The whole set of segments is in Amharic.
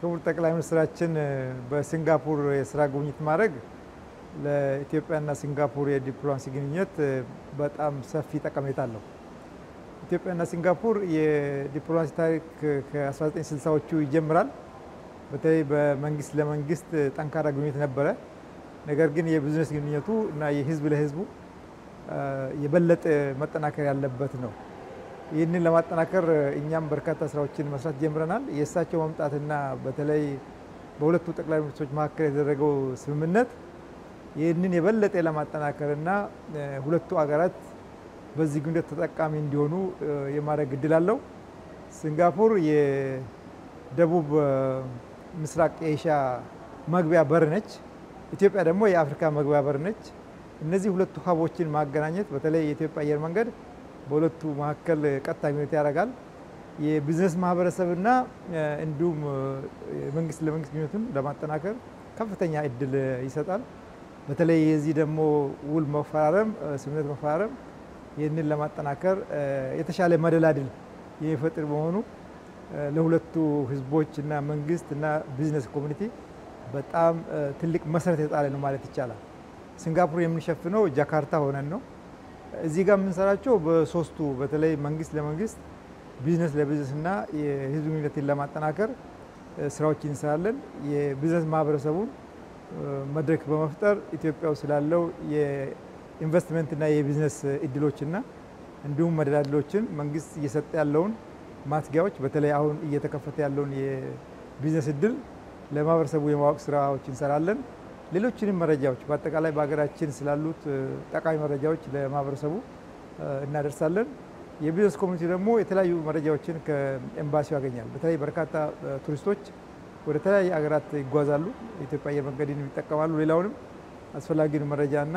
ክቡር ጠቅላይ ሚኒስትራችን በሲንጋፑር የስራ ጉብኝት ማድረግ ለኢትዮጵያና ሲንጋፑር የዲፕሎማሲ ግንኙነት በጣም ሰፊ ጠቀሜታ አለው። ኢትዮጵያና ሲንጋፑር የዲፕሎማሲ ታሪክ ከ1960ዎቹ ይጀምራል። በተለይ በመንግስት ለመንግስት ጠንካራ ግንኙነት ነበረ። ነገር ግን የቢዝነስ ግንኙነቱ እና የህዝብ ለህዝቡ የበለጠ መጠናከር ያለበት ነው። ይህንን ለማጠናከር እኛም በርካታ ስራዎችን መስራት ጀምረናል። የእሳቸው መምጣትና በተለይ በሁለቱ ጠቅላይ ሚኒስትሮች መካከል የተደረገው ስምምነት ይህንን የበለጠ ለማጠናከርና ሁለቱ አገራት በዚህ ግንኙነት ተጠቃሚ እንዲሆኑ የማድረግ እድል አለው። ሲንጋፖር የደቡብ ምስራቅ ኤሽያ መግቢያ በር ነች። ኢትዮጵያ ደግሞ የአፍሪካ መግቢያ በር ነች። እነዚህ ሁለቱ ሀቦችን ማገናኘት በተለይ የኢትዮጵያ አየር መንገድ በሁለቱ መካከል ቀጥታ ግንኙነት ያደርጋል። የቢዝነስ ማህበረሰብና እንዲሁም መንግስት ለመንግስት ግንኙነቱን ለማጠናከር ከፍተኛ እድል ይሰጣል። በተለይ የዚህ ደግሞ ውል መፈራረም፣ ስምምነት መፈራረም ይህንን ለማጠናከር የተሻለ መደላድል የሚፈጥር በመሆኑ ለሁለቱ ህዝቦች እና መንግስት እና ቢዝነስ ኮሚኒቲ በጣም ትልቅ መሰረት የጣለ ነው ማለት ይቻላል። ሲንጋፖር የምንሸፍነው ጃካርታ ሆነን ነው። እዚህ ጋር የምንሰራቸው በሶስቱ በተለይ መንግስት ለመንግስት ቢዝነስ ለቢዝነስ እና የህዝብ ግንኙነትን ለማጠናከር ስራዎች እንሰራለን። የቢዝነስ ማህበረሰቡን መድረክ በመፍጠር ኢትዮጵያ ውስጥ ስላለው የኢንቨስትመንትና የቢዝነስ እድሎችና እንዲሁም መደላድሎችን መንግስት እየሰጠ ያለውን ማትጊያዎች በተለይ አሁን እየተከፈተ ያለውን የቢዝነስ እድል ለማህበረሰቡ የማወቅ ስራዎች እንሰራለን። ሌሎችንም መረጃዎች በአጠቃላይ በሀገራችን ስላሉት ጠቃሚ መረጃዎች ለማህበረሰቡ እናደርሳለን። የቢዝነስ ኮሚኒቲ ደግሞ የተለያዩ መረጃዎችን ከኤምባሲው ያገኛል። በተለይ በርካታ ቱሪስቶች ወደ ተለያዩ ሀገራት ይጓዛሉ። የኢትዮጵያ አየር መንገድን ይጠቀማሉ። ሌላውንም አስፈላጊውን መረጃና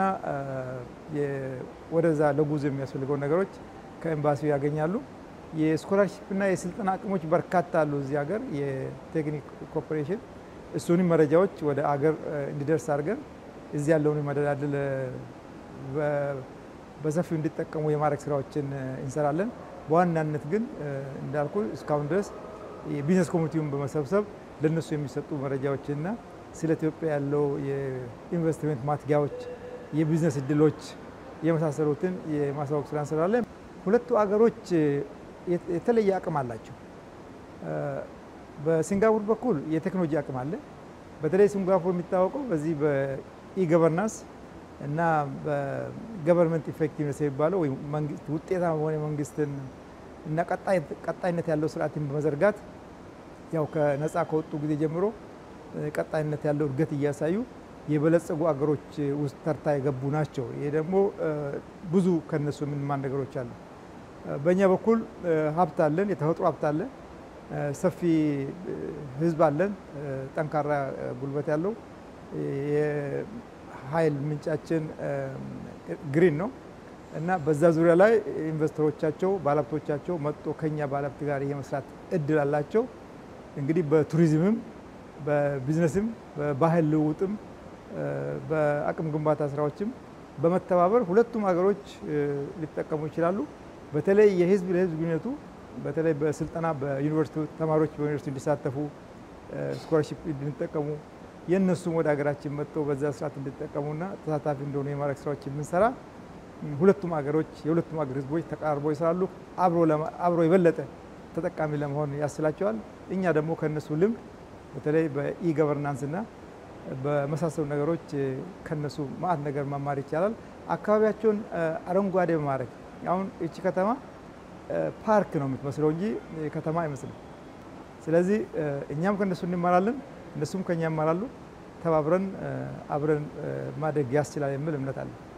ወደዛ ለጉዞ የሚያስፈልገውን ነገሮች ከኤምባሲው ያገኛሉ። የስኮላርሽፕና የስልጠና አቅሞች በርካታ አሉ እዚህ ሀገር የቴክኒክ ኮርፖሬሽን እሱንም መረጃዎች ወደ አገር እንዲደርስ አድርገን እዚህ ያለውን መደላድል በሰፊው እንዲጠቀሙ የማድረግ ስራዎችን እንሰራለን። በዋናነት ግን እንዳልኩ እስካሁን ድረስ የቢዝነስ ኮሚኒቲውን በመሰብሰብ ለነሱ የሚሰጡ መረጃዎችና ስለ ኢትዮጵያ ያለው የኢንቨስትመንት ማትጊያዎች፣ የቢዝነስ እድሎች የመሳሰሉትን የማሳወቅ ስራ እንሰራለን። ሁለቱ አገሮች የተለየ አቅም አላቸው። በሲንጋፖር በኩል የቴክኖሎጂ አቅም አለ። በተለይ ሲንጋፖር የሚታወቀው በዚህ በኢገቨርናንስ እና በገቨርንመንት ኢፌክቲቭነስ የሚባለው ውጤታማ የሆነ መንግስትን እና ቀጣይነት ያለው ስርዓትን በመዘርጋት ያው ከነፃ ከወጡ ጊዜ ጀምሮ ቀጣይነት ያለው እድገት እያሳዩ የበለጸጉ አገሮች ውስጥ ተርታ የገቡ ናቸው። ይሄ ደግሞ ብዙ ከነሱ የምንማር ነገሮች አሉ። በእኛ በኩል ሀብት አለን፣ የተፈጥሮ ሀብት አለን፣ ሰፊ ህዝብ አለን፣ ጠንካራ ጉልበት ያለው የኃይል ምንጫችን ግሪን ነው እና በዛ ዙሪያ ላይ ኢንቨስተሮቻቸው ባለሀብቶቻቸው መጥቶ ከኛ ባለሀብት ጋር የመስራት እድል አላቸው። እንግዲህ በቱሪዝምም በቢዝነስም በባህል ልውውጥም በአቅም ግንባታ ስራዎችም በመተባበር ሁለቱም ሀገሮች ሊጠቀሙ ይችላሉ። በተለይ የህዝብ ለህዝብ ግንኙነቱ በተለይ በስልጠና በዩኒቨርሲቲ ተማሪዎች በዩኒቨርሲቲ እንዲሳተፉ ስኮላርሺፕ እንዲጠቀሙ የእነሱም ወደ ሀገራችን መጥተው በዛ ስርዓት እንዲጠቀሙና ተሳታፊ እንደሆኑ የማድረግ ስራዎች የምንሰራ ሁለቱም ሀገሮች የሁለቱም ሀገር ህዝቦች ተቀራርበው ይሰራሉ። አብሮ የበለጠ ተጠቃሚ ለመሆን ያስችላቸዋል። እኛ ደግሞ ከእነሱ ልምድ በተለይ በኢ ገቨርናንስና በመሳሰሉ ነገሮች ከነሱ ማአት ነገር መማር ይቻላል። አካባቢያቸውን አረንጓዴ በማድረግ አሁን እቺ ከተማ ፓርክ ነው የምትመስለው እንጂ ከተማ አይመስልም። ስለዚህ እኛም ከእነሱ እንማራለን፣ እነሱም ከኛ ይማራሉ። ተባብረን አብረን ማደግ ያስችላል የሚል እምነት አለን።